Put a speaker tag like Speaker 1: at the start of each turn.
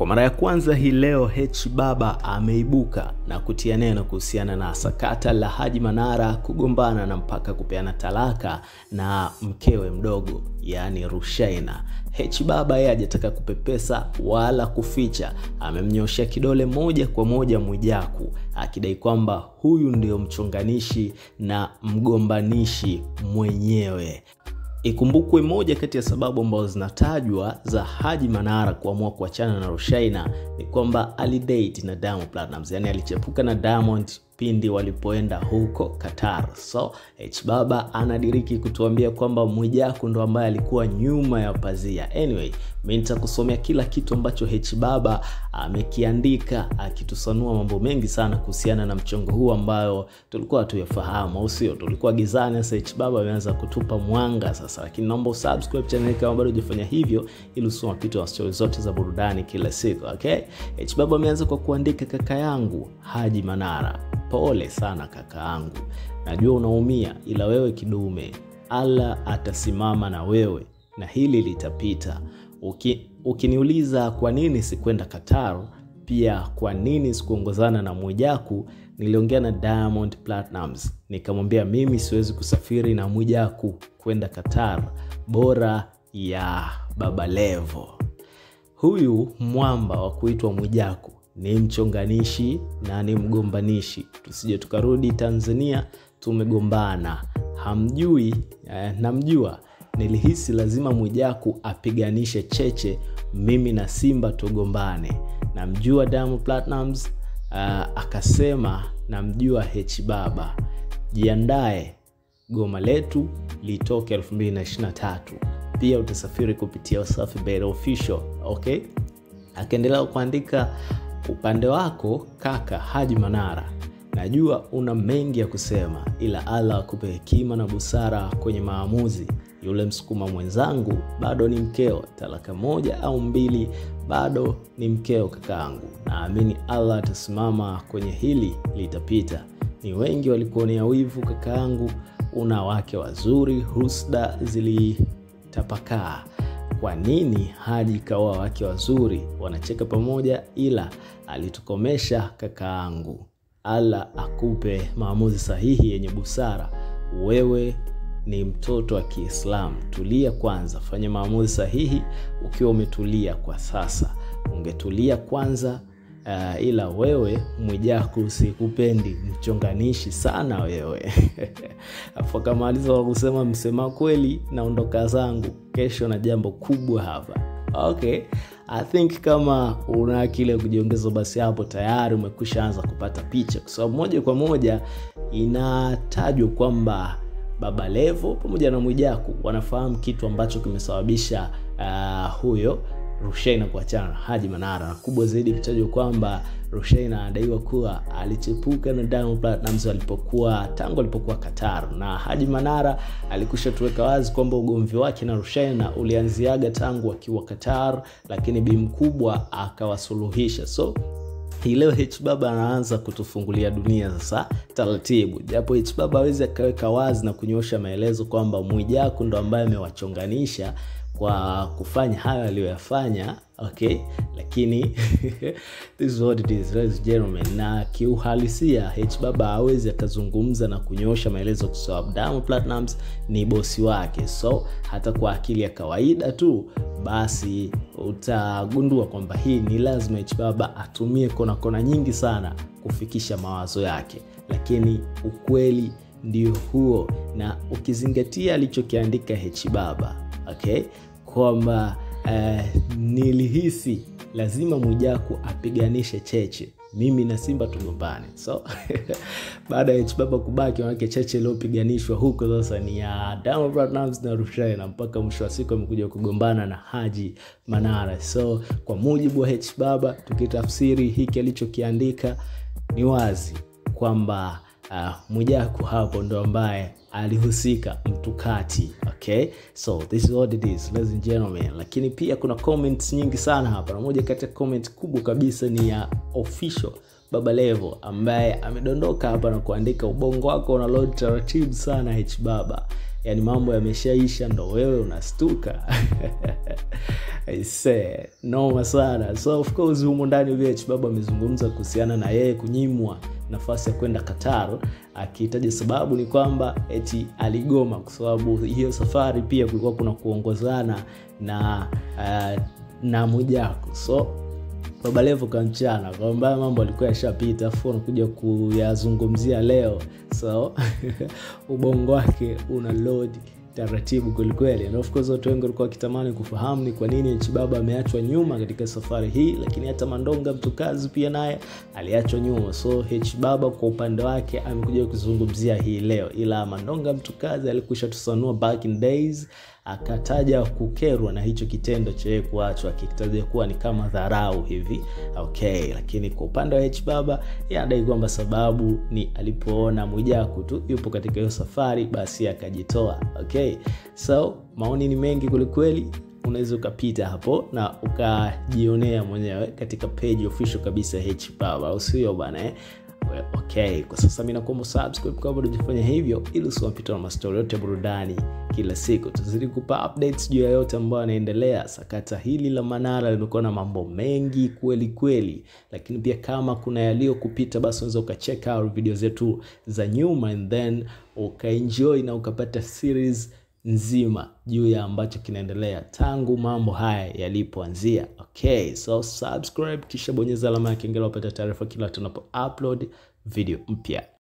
Speaker 1: Kwa mara ya kwanza hii leo H Baba ameibuka na kutia neno kuhusiana na sakata la Haji Manara kugombana na mpaka kupeana talaka na mkewe mdogo yaani Rushaina. H Baba yeye hajataka kupepesa wala kuficha, amemnyoshea kidole moja kwa moja Mwijaku akidai kwamba huyu ndio mchonganishi na mgombanishi mwenyewe. Ikumbukwe moja kati ya sababu ambazo zinatajwa za Haji Manara kuamua kuachana na Rushaina ni kwamba alidate na Diamond Platnumz, yani alichepuka na Diamond pindi walipoenda huko Qatar. So H Baba anadiriki kutuambia kwamba Mwijaku ndo ambaye alikuwa nyuma ya pazia. Anyway, mimi nitakusomea kila kitu ambacho H Baba amekiandika akitusanua mambo mengi sana kuhusiana na mchongo huu ambayo tulikuwa hatuyafahamu, au sio? Tulikuwa gizani. Sasa H Baba ameanza kutupa mwanga sasa, lakini naomba usubscribe channel kama bado hujafanya hivyo, ili usome mapito wa stori zote za burudani kila siku. Okay, H Baba ameanza kwa kuandika, kaka yangu Haji Manara, pole sana kaka yangu, najua unaumia, ila wewe kidume, Allah atasimama na wewe na hili litapita. Uki, ukiniuliza kwa nini sikwenda Qatar, pia kwa nini sikuongozana na Mwijaku, niliongea na Diamond Platnumz nikamwambia mimi siwezi kusafiri na Mwijaku kwenda Qatar, bora ya Baba Levo. Huyu mwamba wa kuitwa Mwijaku ni mchonganishi na ni mgombanishi, tusije tukarudi Tanzania tumegombana. Hamjui eh, namjua nilihisi lazima Mwijaku apiganishe cheche, mimi na Simba tugombane. Namjua Diamond Platnumz uh, akasema namjua H Baba, jiandae goma letu litoke 2023 pia utasafiri kupitia Wasafi Bet Official. Okay, akaendelea kuandika upande wako kaka Haji Manara, najua una mengi ya kusema, ila Allah akupe hekima na busara kwenye maamuzi yule msukuma mwenzangu bado ni mkeo, talaka moja au mbili bado ni mkeo kakaangu. Naamini Allah atasimama kwenye hili, litapita. Ni wengi walikuonea wivu kakaangu, una wake wazuri, husda zilitapakaa. Kwa nini Haji kaoa wake wazuri? Wanacheka pamoja, ila alitukomesha kakaangu. Allah akupe maamuzi sahihi yenye busara. Wewe ni mtoto wa Kiislamu, tulia kwanza, fanya maamuzi sahihi ukiwa umetulia. Kwa sasa ungetulia kwanza. Uh, ila wewe Mwijaku sikupendi, mchonganishi sana wewe. Afu akamaliza kwa kusema msema kweli, naondoka zangu kesho na jambo kubwa hapa. Okay, I think kama una akili ya kujiongeza, basi hapo tayari umekwisha anza kupata picha, kwa sababu moja kwa moja inatajwa kwamba Baba Levo pamoja na Mwijaku wanafahamu kitu ambacho kimesababisha uh, huyo Rushaina kuachana na Haji Manara, na kubwa zaidi ikitajwa kwamba Rushaina anadaiwa kuwa alichepuka na Diamond Platnumz alipokuwa tangu alipokuwa Qatar, na Haji Manara alikusha tuweka wazi kwamba ugomvi wake na Rushaina ulianziaga tangu akiwa Qatar, lakini bi mkubwa akawasuluhisha so hii leo H Baba anaanza kutufungulia dunia sasa taratibu, japo H Baba hawezi akaweka wazi na kunyoosha maelezo kwamba Mwijaku ndo ambaye amewachonganisha kwa kufanya hayo aliyoyafanya. Okay, lakini this is what it is, ladies and gentlemen. Na kiuhalisia H Baba hawezi akazungumza na kunyoosha maelezo kwa sababu Diamond Platnumz ni bosi wake, so hata kwa akili ya kawaida tu basi utagundua kwamba hii ni lazima H Baba atumie kona kona nyingi sana kufikisha mawazo yake, lakini ukweli ndio huo, na ukizingatia alichokiandika H Baba okay, kwamba uh, nilihisi lazima Mwijaku apiganishe cheche, mimi na Simba tugombane. So baada ya H Baba kubaki, manake cheche iliyopiganishwa huko sasa ni ya Diamond Platnumz na Rushaina, mpaka mwisho wa siku amekuja kugombana na Haji Manara. So kwa mujibu wa H Baba, tukitafsiri hiki alichokiandika ni wazi kwamba uh, Mwijaku hapo ndo ambaye alihusika mtukati. Okay, so this is what it is ladies and gentlemen. Lakini pia kuna comments nyingi sana hapa, na moja kati ya comment kubwa kabisa ni ya official Baba Levo ambaye amedondoka hapa na kuandika ubongo wako una load taratibu sana H Baba. yani mambo yameshaisha ndo wewe unastuka Aise, noma sana. So of course humu ndani VH Baba amezungumza kuhusiana na yeye kunyimwa nafasi ya kwenda Qatar, akitaja sababu ni kwamba eti aligoma kwa sababu hiyo safari pia kulikuwa kuna kuongozana na uh, na Mwijaku so Baba Levo kamchana kwamba mambo alikuwa yashapita, afu anakuja kuyazungumzia leo, so ubongo wake una load taratibu kwelikweli, na of course watu wengi walikuwa wakitamani kufahamu ni kwa nini Chibaba ameachwa nyuma katika safari hii, lakini hata Mandonga Mtukazi pia naye aliachwa nyuma. So Chibaba kwa upande wake amekuja kuzungumzia hii leo, ila Mandonga Mtukazi alikwisha tusanua back in days akataja kukerwa na hicho kitendo cha yeye kuachwa akitaja kuwa ni kama dharau hivi okay. Lakini kwa upande wa H Baba anadai kwamba sababu ni alipoona Mwijaku tu yupo katika hiyo safari, basi akajitoa okay. So maoni ni mengi kwelikweli, unaweza ukapita hapo na ukajionea mwenyewe katika page official kabisa H Baba, au sio bana eh? Well, okay, kwa sasa mimi nakuomba subscribe kama bado hujafanya hivyo, ili usiwapitwa na mastori yote ya burudani kila siku. Tuzidi kupa updates juu ya yote ambayo yanaendelea. Sakata hili la Manara limekuwa na mambo mengi kweli kweli, lakini pia kama kuna yaliyokupita, basi unaweza ukacheck out video zetu za nyuma and then ukaenjoy na ukapata series nzima juu ya ambacho kinaendelea tangu mambo haya yalipoanzia. Okay, so subscribe kisha bonyeza alama ya kengele upate taarifa kila tunapo upload video mpya.